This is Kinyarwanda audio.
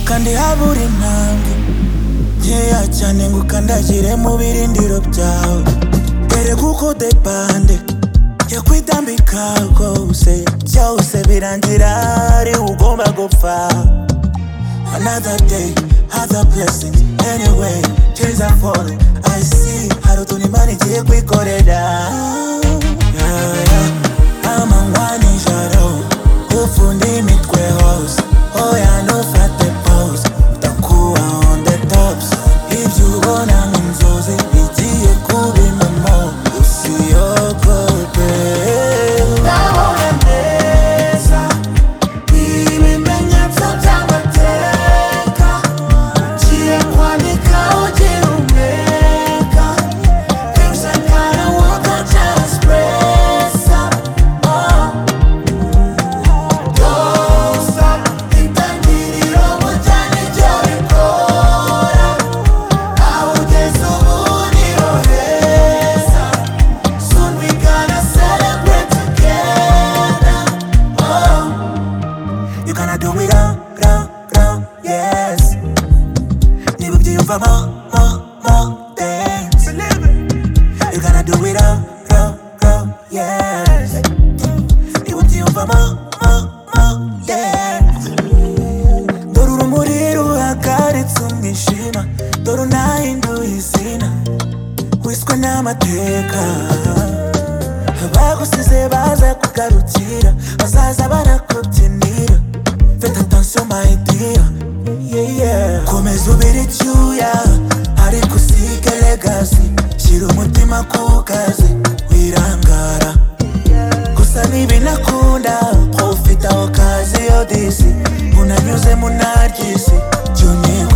kandi habura intambwe nkeya cyane ngo ukandagire mu birindiro byawe ereka uko depande yakwitambika rwose byose birangira ari wowe ugomba gupfa Another day, other blessings. Anyway, trees are falling. I see how to money take we got it down. Yeah, yeah. I'm a one in shadow. Ufundi mitwe house. Oh, yeah, no fat the pose. Utakuwa on the tops. If you wanna mzozi, igiye kuba impamo. Usiyogote. Nabonye neza. Ibimenyetso by'amateka Ngiye kwandika ugira umweka Things I gotta work on just press up Oh Don't stop Itangiriro mujyane ibyo bikora Awugeze ubuniro heza Soon we gonna celebrate together Oh You gonna do it all, all, all, yes Niba ubyiyumvamo, mo, mo, dance You gonna do it all, all, all, yes Niba ubyiyumvamo, mo, mo, dance Dore urumuri ruhagaritse umwijima Dore unahinduye izina Wiswe n'amateka bagusize baza kugarukira bazaza banakubyinira fata atansiyo mayidiya komeza ubire icyuya ariko usige legasi shyira umutima ku kazi wirangara gusa ntibinakunda ko ufite aho kazi yo disi unanyuze mu naryisi jya unyihorera